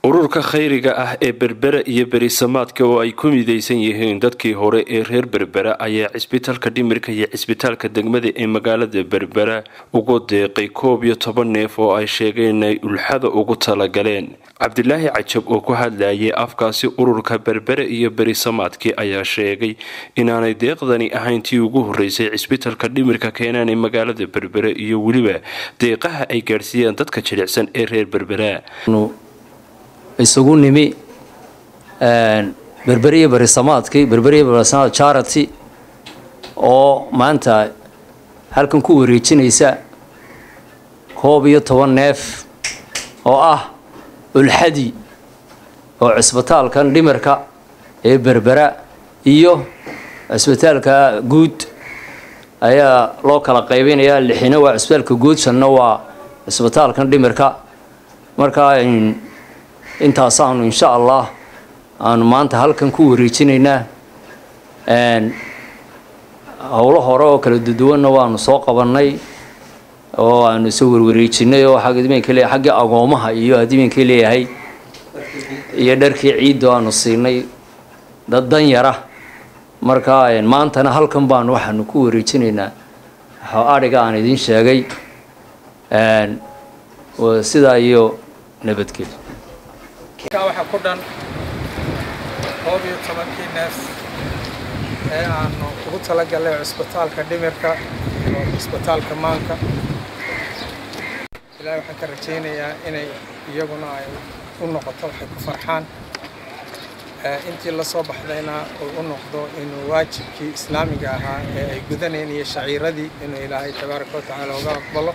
ururka khayriga ah ee berbera iyo berisamaadka oo ay ku midaysan yihiin dadkii hore ee reer berbera ayaa cisbitaalka dhimirka iyo cisbitaalka degmada ee magaalada berbera ugu deeqay koob iyo toban neef oo ay sheegeen inay ulxada ugu talagaleen cabdilaahi cajab oo ku hadlayay afkaasi ururka berbere iyo berisamaadkii ayaa sheegay inaanay deeqdani ahayn tii ugu horeysay cisbitaalka dhimirka keenaan ee magaalada berbere iyo weliba deeqaha ay gaadhsiiyeen dadka jilicsan ee reer berbera isugu nimi berberiya berisamaadkii berberiya berisamaad charity oo maanta halkan ku wareejinaysa koob iyo toban neef oo ah ulxadi oo cisbitaalkan dhimirka ee berbera iyo cisbitaalka guud ayaa loo kala qaybinayaa lixina waa cisbitaalka guud shanna waa cisbitaalkan dhimirka markaa intaasaanu insha allah aanu maanta halkan ku wareejinaynaa howlo hore oo kala duduwanna waanu soo qabannay oo aanu soo warwareejinay oo adminka leeyahay xaggii agoomaha iyo adiminka leeyahay iyo dharkii ciiddo aanu siinay dad dan yara marka maantana halkan baanu waxaanu ku wareejinaynaa adhiga aan idiin sheegay sidaa iyo nabadgelyo waxaa ku dhan koob iyo tobankii neef ee aanu ugu talagalay cisbitaalka dhimirka iyo cisbitaalka maanka ilaahay waxaan ka rajaynayaa inay iyaguna ay u noqoto waxay ku farxaan intii la soo baxdayna uu u noqdo inuu waajibkii islaamiga ahaa ee ay gudaneen iyo shaciiradii inuu ilaahay tabaaraka wa tacaala uga aqbalo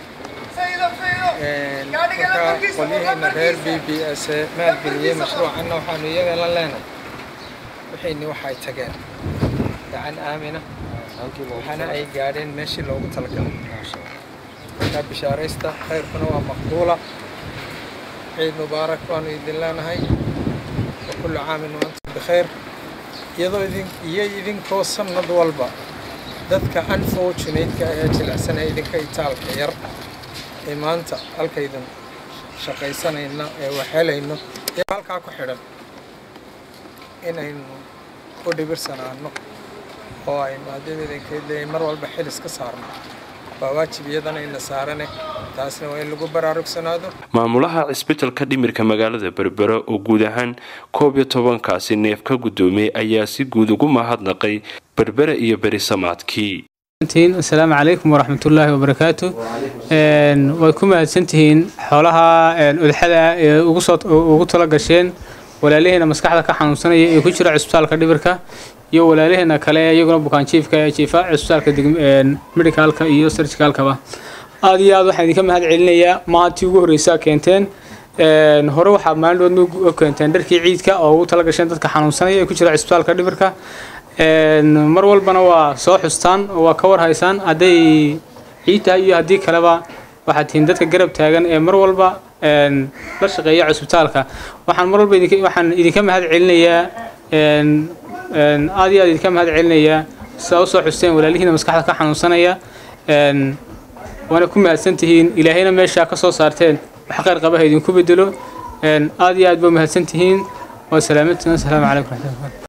marka qolyihiina reer b b s ee maalgeliyey mashruucanna waxaanu iyaga la leenahay wixayni waxay tageen gacan aamina waxaana ay gaadheen meeshii loogu talagalay markaa bishaaraysta khayrkuna waa maqbuula ciid mubaarak baanu idin leenahay wa kullu caamin wa antum bikhayr iyadoo idin iyo idinkoo sannad walba dadka unfortunate-ka ee jilicsan ee idinka itaalka yar ee maanta halkaydan shaqaysanayna ee waxhelayno ee halkaa ku xidhan inaynu u dhibirsanaano oo aynu haddii idinkeedleeyay mar walba xilis ka saarno waa waajib iyadana ina saarane taasna waa in lagu baraarugsanaado maamulaha cisbitalka dhimirka magaalada berbera oo guud ahaan koob iyo tobankaasi neef ka guddoomiyey ayaa si guud ugu mahadnaqay berbera iyo berisamaadkii asalaamu calaykum waraxmatullaahi wabarakaatu way ku mahadsantihiin xoolaha udxada ee ugu tala gasheen walaalihiina maskaxda ka xanuunsanaya ee ku jira cisbitaalka dhibirka iyo walaalihiina kale iyaguna bukaanjiifka ee jiifa cisbitaalka medicaalka iyo sarjikaalkaba aada iyo aad waxaan idinka mahad celinayaa maatii ugu horreysaa keenteen hore waxaa maalindhoodna u keenteen dharkii ciidka oo ugu tala gasheen dadka xanuunsanaya ee ku jira cisbitaalka dhibirka mar walbana waa soo xustaan oo waa ka war haysaan hadday ciid tahay iyo haddii kaleba waxaad tihiin dadka garab taagan ee mar walba la shaqeeya cusbitaalka waxaan mar walba waxaan idinka mahad celinayaa aad iyo aad idinka mahad celinayaa sidaa usoo xusteen walaalihiina maskaxda ka xanuunsanaya waana ku mahadsan tihiin ilaahayna meeshaa ka soo saarteen wax khayr qabaha idinku bedelo aad iyo aad ba mahadsan tihiin waa salaamantiin asalaamu calaykum raxmatullahi